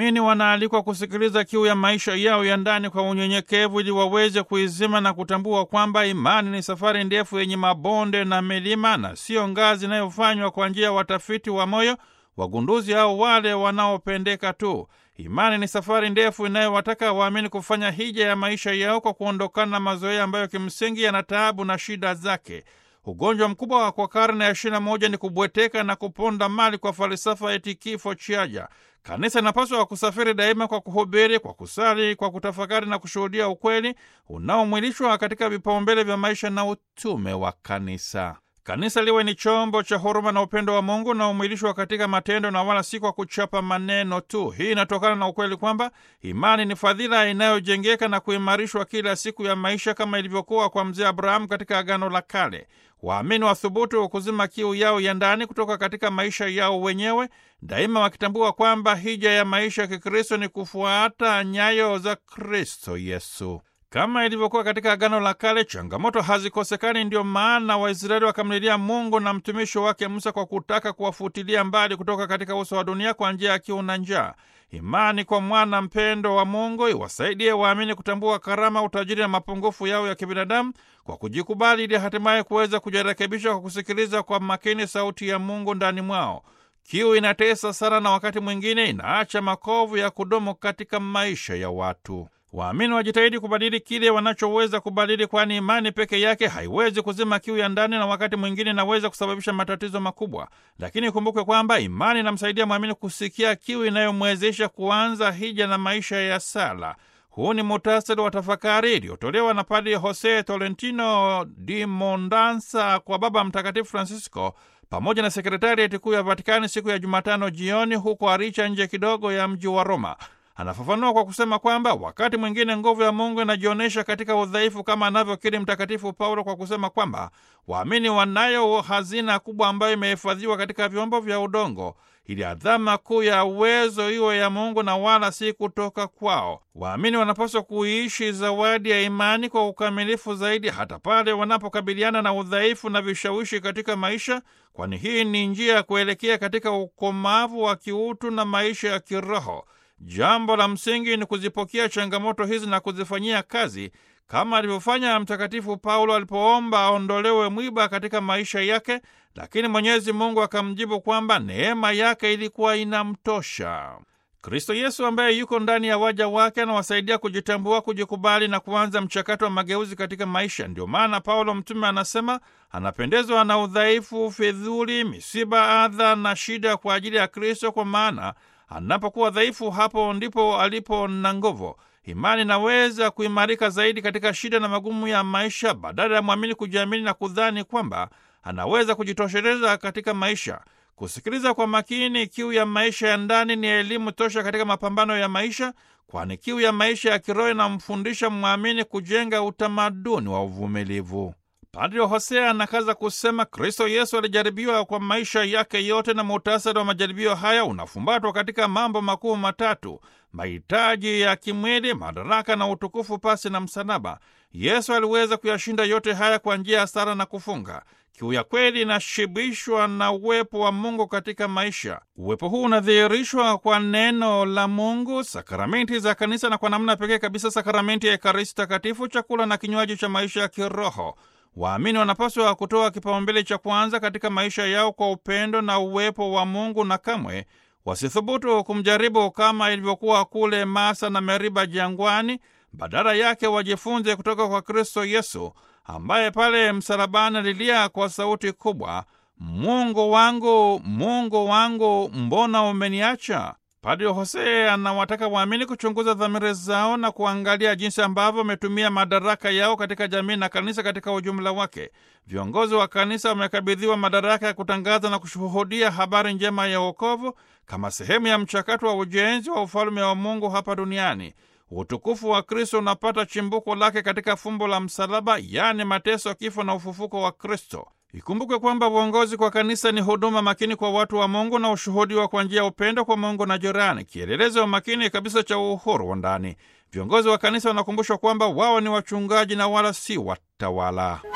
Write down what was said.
waamini wanaalikwa kusikiliza kiu ya maisha yao ya ndani kwa unyenyekevu, ili waweze kuizima na kutambua kwamba imani ni safari ndefu yenye mabonde na milima, na siyo ngazi inayofanywa kwa njia ya watafiti wa moyo, wagunduzi au wale wanaopendeka tu. Imani ni safari ndefu inayowataka waamini kufanya hija ya maisha yao kwa kuondokana na mazoea ambayo kimsingi yana taabu na shida zake. Ugonjwa mkubwa kwa karne ya ishirini na moja ni kubweteka na kuponda mali kwa falsafa eti kifo chaja. Kanisa inapaswa kusafiri daima kwa kuhubiri, kwa kusali, kwa kutafakari na kushuhudia ukweli unaomwilishwa katika vipaumbele vya maisha na utume wa kanisa. Kanisa liwe ni chombo cha huruma na upendo wa Mungu na umwilishwa katika matendo na wala si kwa kuchapa maneno tu. Hii inatokana na ukweli kwamba imani ni fadhila inayojengeka na kuimarishwa kila siku ya maisha, kama ilivyokuwa kwa mzee Abrahamu katika Agano la Kale. Waamini wathubutu kuzima kiu yao ya ndani kutoka katika maisha yao wenyewe, daima wakitambua kwamba hija ya maisha ya Kikristo ni kufuata nyayo za Kristo Yesu. Kama ilivyokuwa katika Agano la Kale, changamoto hazikosekani. Ndio maana Waisraeli wakamlilia Mungu na mtumishi wake Musa kwa kutaka kuwafutilia mbali kutoka katika uso wa dunia kwa njia ya kiu na njaa. Imani kwa mwana mpendo wa Mungu iwasaidie waamini kutambua karama, utajiri na mapungufu yao ya kibinadamu kwa kujikubali, ili hatimaye kuweza kujirekebisha kwa kusikiliza kwa makini sauti ya Mungu ndani mwao. Kiu inatesa sana na wakati mwingine inaacha makovu ya kudumu katika maisha ya watu. Waamini wajitahidi kubadili kile wanachoweza kubadili, kwani imani peke yake haiwezi kuzima kiu ya ndani, na wakati mwingine inaweza kusababisha matatizo makubwa. Lakini ikumbukwe kwamba imani inamsaidia mwamini kusikia kiu inayomwezesha kuanza hija na maisha ya sala. Huu ni muhtasari wa tafakari iliyotolewa na Padri Jose Tolentino di Mondansa kwa Baba Mtakatifu Francisco pamoja na sekretarieti kuu ya Vatikani siku ya Jumatano jioni huko Aricha, nje kidogo ya mji wa Roma. Anafafanua kwa kusema kwamba wakati mwingine nguvu ya Mungu inajionyesha katika udhaifu, kama anavyokiri Mtakatifu Paulo kwa kusema kwamba waamini wanayo hazina kubwa ambayo imehifadhiwa katika vyombo vya udongo, ili adhama kuu ya uwezo iwe ya Mungu na wala si kutoka kwao. Waamini wanapaswa kuiishi zawadi ya imani kwa ukamilifu zaidi, hata pale wanapokabiliana na udhaifu na vishawishi katika maisha, kwani hii ni njia ya kuelekea katika ukomavu wa kiutu na maisha ya kiroho. Jambo la msingi ni kuzipokea changamoto hizi na kuzifanyia kazi kama alivyofanya Mtakatifu Paulo alipoomba aondolewe mwiba katika maisha yake, lakini Mwenyezi Mungu akamjibu kwamba neema yake ilikuwa inamtosha. Kristo Yesu ambaye yuko ndani ya waja wake anawasaidia kujitambua, kujikubali na kuanza mchakato wa mageuzi katika maisha. Ndio maana Paulo mtume anasema anapendezwa na udhaifu, fidhuli, misiba, adha na shida kwa ajili ya Kristo, kwa maana anapokuwa dhaifu, hapo ndipo alipo na nguvu. Imani inaweza kuimarika zaidi katika shida na magumu ya maisha, badala ya mwamini kujiamini na kudhani kwamba anaweza kujitosheleza katika maisha. Kusikiliza kwa makini kiu ya maisha ya ndani ni elimu tosha katika mapambano ya maisha, kwani kiu ya maisha ya kiroho inamfundisha mwamini kujenga utamaduni wa uvumilivu. Padri Hosea anakaza kusema Kristo Yesu alijaribiwa kwa maisha yake yote, na muhtasari wa majaribio haya unafumbatwa katika mambo makuu matatu: mahitaji ya kimwili, madaraka na utukufu pasi na msalaba. Yesu aliweza kuyashinda yote haya kwa njia ya sala na kufunga. Kiu ya kweli inashibishwa na uwepo wa Mungu katika maisha. Uwepo huu unadhihirishwa kwa neno la Mungu, sakramenti za kanisa, na kwa namna pekee kabisa sakramenti ya Ekaristi Takatifu, chakula na kinywaji cha maisha ya kiroho. Waamini wanapaswa kutoa kipaumbele cha kwanza katika maisha yao kwa upendo na uwepo wa Mungu, na kamwe wasithubutu kumjaribu kama ilivyokuwa kule Masa na Meriba jangwani. Badala yake wajifunze kutoka kwa Kristo Yesu ambaye pale msalabani alilia kwa sauti kubwa, Mungu wangu, Mungu wangu, mbona umeniacha? Padri Hosea anawataka waamini kuchunguza dhamiri zao na kuangalia jinsi ambavyo wametumia madaraka yao katika jamii na kanisa katika ujumla wake. Viongozi wa kanisa wamekabidhiwa madaraka ya kutangaza na kushuhudia habari njema ya wokovu kama sehemu ya mchakato wa ujenzi wa ufalme wa Mungu hapa duniani. Utukufu wa Kristo unapata chimbuko lake katika fumbo la msalaba, yaani mateso, kifo na ufufuko wa Kristo. Ikumbukwe kwamba uongozi kwa kanisa ni huduma makini kwa watu wa Mungu na ushuhudiwa kwa njia ya upendo kwa Mungu na jirani, kielelezo makini kabisa cha uhuru wa ndani. Viongozi wa kanisa wanakumbushwa kwamba wao ni wachungaji na wala si watawala.